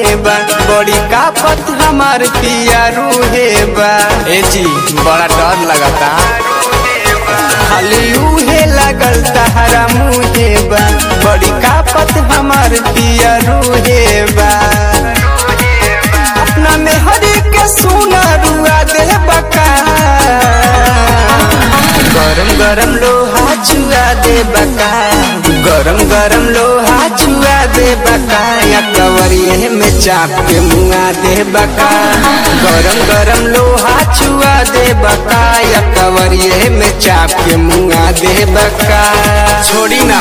मुहे बा बड़ी कापत हमार पिया रूहे बा ए जी बड़ा डर लगता खाली उहे लगल तहरा मुहे बा बड़ी कापत हमार पिया रूहे बा अपना में हरी के सुना रुआ दे बका गरम गरम लोहा छुआ दे बका गरम गरम लोहा छुआ दे बका या कवरिए में चाप के मुआ दे बका गरम गरम लोहा छुआ दे बका या कवरिए में चाप के मुआ दे बका छोड़ी ना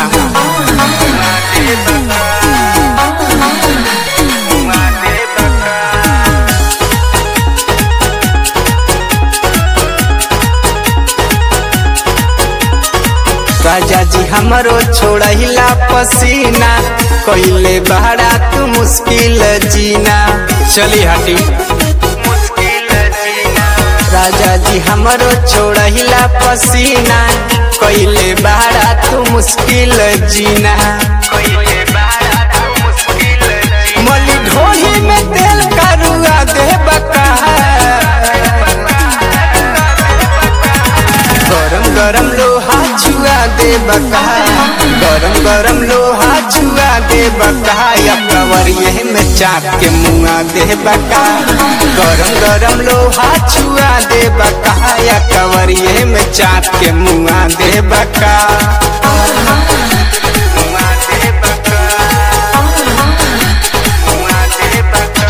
राजा जी हमरो छोड़हिला पसीना कइले बहरा तू मुश्किल जीना चली हटी राजा जी हमरो छोड़हिला पसीना कइले बहरा तू मुश्किल जीना मली ढोही में तेल करुआ दे बका गरम गरम लोहा छुआ दे बका गरम गरम लोहा छुआ दे बका या कवरिए में चाप के मुआ दे बका गरम गरम लोहा छुआ दे बका या कवरिए में चाप के मुआ दे बका मुआ दे बका मुआ दे बका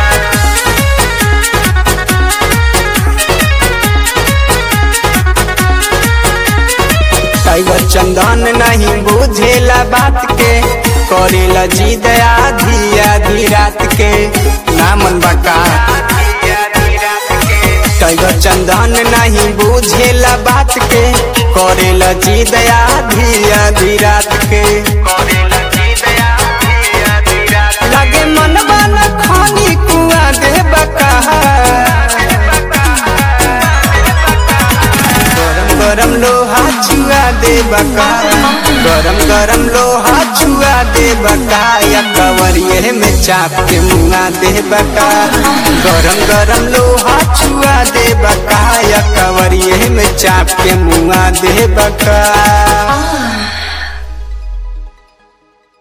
टाइगर चंदन नहीं बुझेला बात के करेला जिद आधी आधी रात के नामन बका टाइगर चंदन नहीं बुझेला बात के करेला जिद आधी आधी रात के लगे मनवा न खानी कुआ दे बका गरम गरम लोहा छुआ दे बका गरम गरम लोहा छुआ दे बका या कवरिए में चाप के मुआ दे बका गरम गरम लोहा छुआ दे बका या कवरिए में चाप के मुआ दे बका